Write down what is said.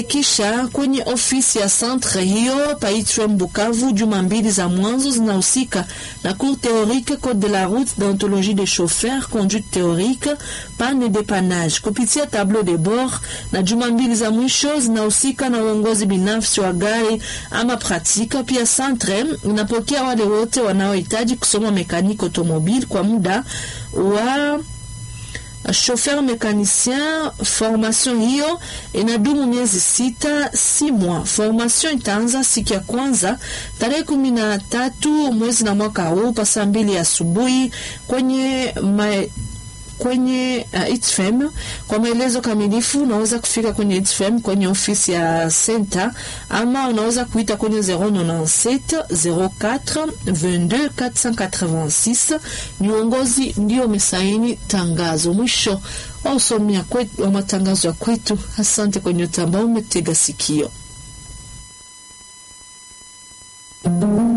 kisha kwenye ofisi ya centre hiyo Paitram Bukavu, juma mbili za mwanzo zinahusika na cours théorique code de la route d'ontologie des chauffeurs conduite théorique panne dépannage kupitia tableau de bord, na juma mbili za mwisho zinahusika na uongozi binafsi wa gari ama pratika. Pia centre inapokea wale wote wanaohitaji kusoma mekaniki automobile kwa muda wa chauffeur mécanicien. Formation hiyo inadumu miezi sita, si mwa. Formation itaanza siku ya kwanza tarehe kumi na tatu mwezi na mwaka huu pa saa mbili asubuhi kwenye ma kwenye uh, ITFM. Kwa maelezo kamilifu unaweza kufika kwenye ITFM kwenye ofisi ya center, ama unaweza kuita kwenye 097 04 22 486. Ni uongozi ndio umesaini tangazo. Mwisho wa usomia kwetu, wa matangazo ya kwetu. Asante kwenye utambao umetega sikio.